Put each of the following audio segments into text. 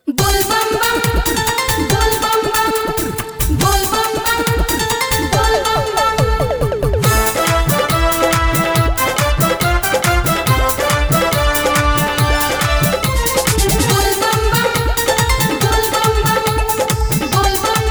बोल बम बम बोल बम बम बोल बम बम बोल बम बम बोल बम बम बोल बम बम बोल बम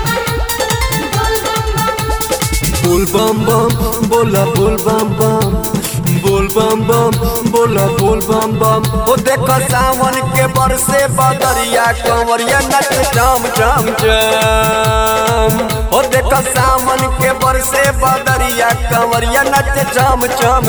बम बोल बम बम बोल बम बम बोला बोल बम बम बोल बम बम बोला बोल बम बम ओ देखो सावन के बरसे बदरिया कंवरिया नच जाम जाम जाम ओ देखो सावन के बरसे बदरिया कंवरिया नच जाम जाम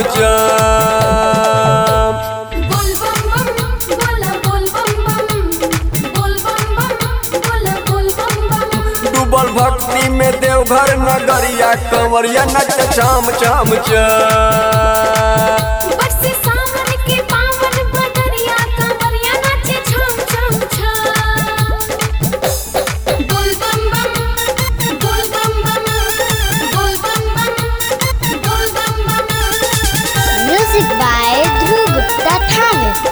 जाम बोल बम बम बोला बोल बम बम बोल बम बम बोला बोल बम बम डूबल भक्ति में देवघर नगरिया कंवरिया नच जाम जाम जाम बरसे सावन के पावन बदरिया कंवरिया नाचे छम छम छम बोल बम बम बोल बम बम बोल बम बम बोल बम बम Music by Dhruv Gupta Thane.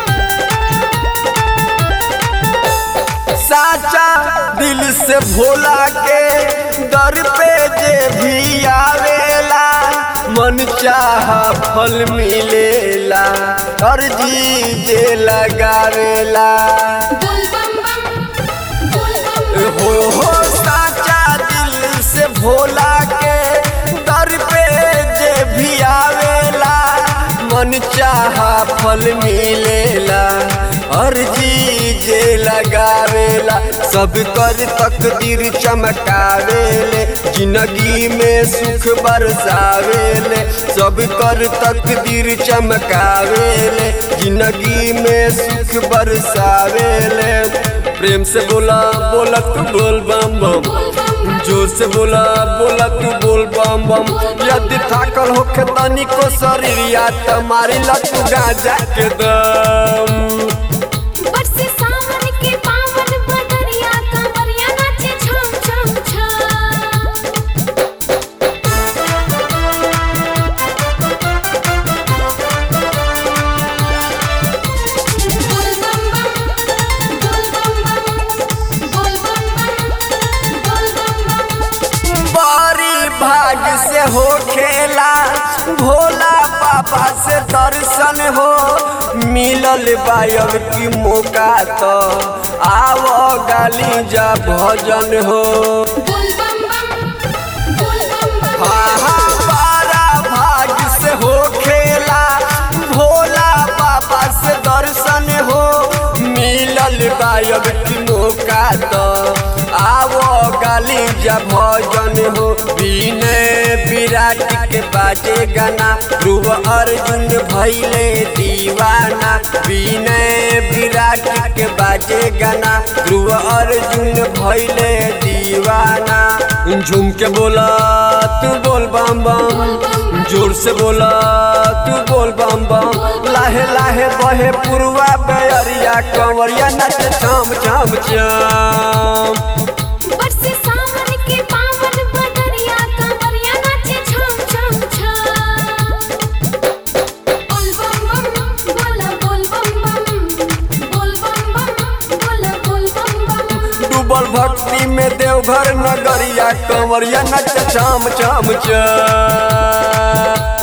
साचा दिल से भोला के दर पे जे भी आवेला मन चाह फल मिलेला अर्जी जे लगावेला बोल बम बम बोल बम बम हो हो साचा दिल से भोला के दर पे जे भी आवेला मन चाह फल मिलेला अर्जी जे लगावेला सब कर तकदीर चमकावेले जिंदगी में सुख बरसावेले सब कर तकदीर चमकावेले जिंदगी में सुख बरसावेले प्रेम से बोला बोला तू बोल बम बम बोल बम बम जोर से बोला बोला तू बोल बम बम यदि थाकल होखे तनी को शरीर या त मारी ला तू गाजा के दम बरसे सावन के पावन बदरिया कंवरिया नाचे छम छम छम बोल बम बम बोल बम बम बोल बम बम बोल बम बम बड़ी भाग से हो खेला भोला बाबा से दर्शन हो मिलल बायब की मौका तो आवो गाली जा भजन हो बोल बम बम बोल बम बम हाँ हाँ बारा भाग से हो खेला भोला बाबा से दर्शन हो मिलल गायब की मौका तो आवो गाली जा भजन हो विनय विराट के बाजे गाना ध्रुव अर्जुन भैले दीवाना विनय विराट के बाजे गाना ध्रुव अर्जुन भैले दीवाना झूम के बोला तू बोल बम बम जोर से बोला तू बोल बम बम लाहे लाहे बहे पुरवा बेअरिया कंवरिया नच चाम चाम चाम बरसे सावन के पावन बदरिया कंवरिया नाचे छम छम छम बोल बम बम बोला बोल बम बम बोल बम बम बोला बोल बम बम डूबल भक्ति में देवघर नगरिया कंवरिया नच चाम चाम चाम